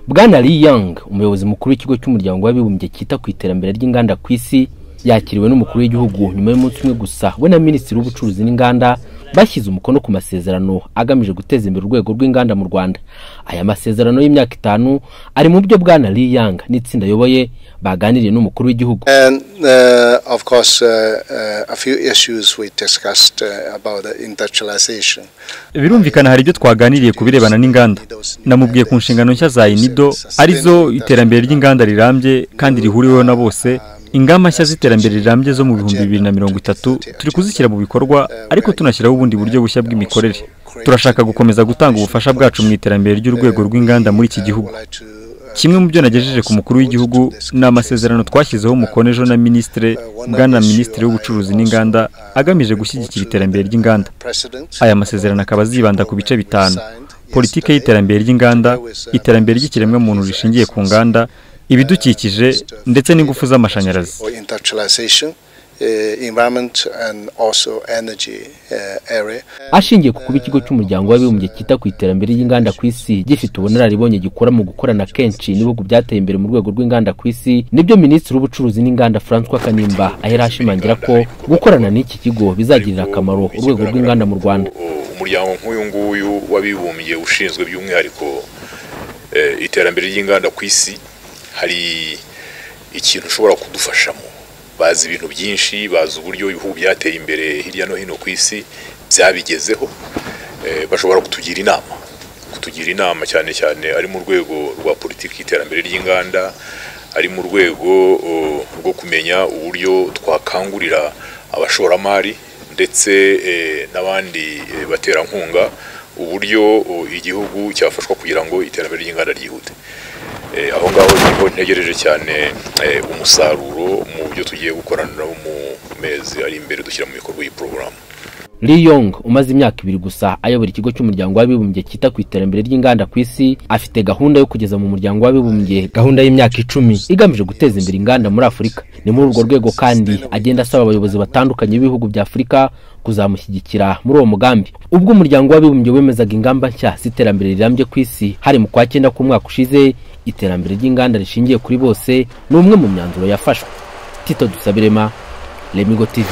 bwana Li Yang umuyobozi mukuru w'ikigo cy'umuryango w'abibumbye cyita ku iterambere ry'inganda ku isi yakiriwe n'umukuru w'igihugu nyuma y'umunsi umwe gusa we na minisitiri w'ubucuruzi n'inganda bashyize umukono ku masezerano agamije guteza imbere urwego rw'inganda mu rwanda aya masezerano y'imyaka itanu ari mu byo bwana Li Yang n'itsinda ayoboye baganiriye n'umukuru w'igihugu And uh, of course, uh, uh, a few issues we discussed uh, about the industrialization. birumvikana hari ibyo twaganiriye ku birebana n'inganda namubwiye ku nshingano nshya za inido arizo iterambere ry'inganda rirambye kandi rihuriweho na bose ingamba nshya z'iterambere rirambye zo mu bihumbi bibiri na mirongo itatu turi kuzishyira mu bikorwa ariko tunashyiraho ubundi buryo bushya bw'imikorere turashaka gukomeza gutanga ubufasha bwacu mu iterambere ry'urwego rw'inganda muri iki gihugu kimwe mu byo nagejeje ku mukuru w'igihugu ni amasezerano twashyizeho umukono ejo na minisitire bwana minisitiri w'ubucuruzi n'inganda agamije gushyigikira iterambere ry'inganda aya masezerano akaba azibanda ku bice bitanu politiki y'iterambere ry'inganda iterambere ry'ikiremwamuntu rishingiye ku nganda ibidukikije ndetse n'ingufu z'amashanyarazi Or industrialization, uh, environment and also energy uh, area. ashingiye ku kuba ikigo cy'umuryango w'abibumbye cyita ku iterambere ry'inganda ku isi gifite ubunararibonye gikora mu gukorana kenshi n'ibihugu byateye imbere mu rwego rw'inganda ku isi nibyo minisitiri w'ubucuruzi n'inganda francois kanimba ahera ashimangira ko gukorana n'iki kigo bizagirira akamaro urwego rw'inganda mu rwanda umuryango nk'uyu nguyu w'abibumbye ushinzwe by'umwihariko eh, iterambere ry'inganda ku isi hari ikintu ushobora kudufashamo bazi ibintu byinshi bazi uburyo ibihugu byateye imbere hirya no hino ku isi byabigezeho eh, bashobora kutugira inama kutugira inama cyane cyane ari mu rwego rwa politiki y'iterambere ry'inganda ari mu rwego o, rwo kumenya uburyo twakangurira abashoramari ndetse eh, n'abandi eh, baterankunga uburyo o, igihugu cyafashwa kugira ngo iterambere ry'inganda ryihute Eh, aho ngaho niho ntegereje cyane eh, umusaruro mu byo tugiye gukorana mu mezi ari imbere dushyira mu bikorwa iyi porogaramu Li Yong umaze imyaka ibiri gusa ayobora ikigo cy'umuryango w'abibumbye cyita ku iterambere ry'inganda ku isi afite gahunda yo kugeza mu muryango w'abibumbye gahunda y'imyaka icumi igamije guteza imbere inganda muri afurika ni muri urwo rwego kandi agenda asaba abayobozi batandukanye b'ibihugu bya afurika kuzamushyigikira muri uwo mugambi ubwo umuryango w'abibumbye wemezaga ingamba nshya z'iterambere rirambye ku isi hari mu kwa cyenda k'umwaka ushize iterambere ry'inganda rishingiye kuri bose ni umwe mu myanzuro yafashwe tito dusabirema lemigo tv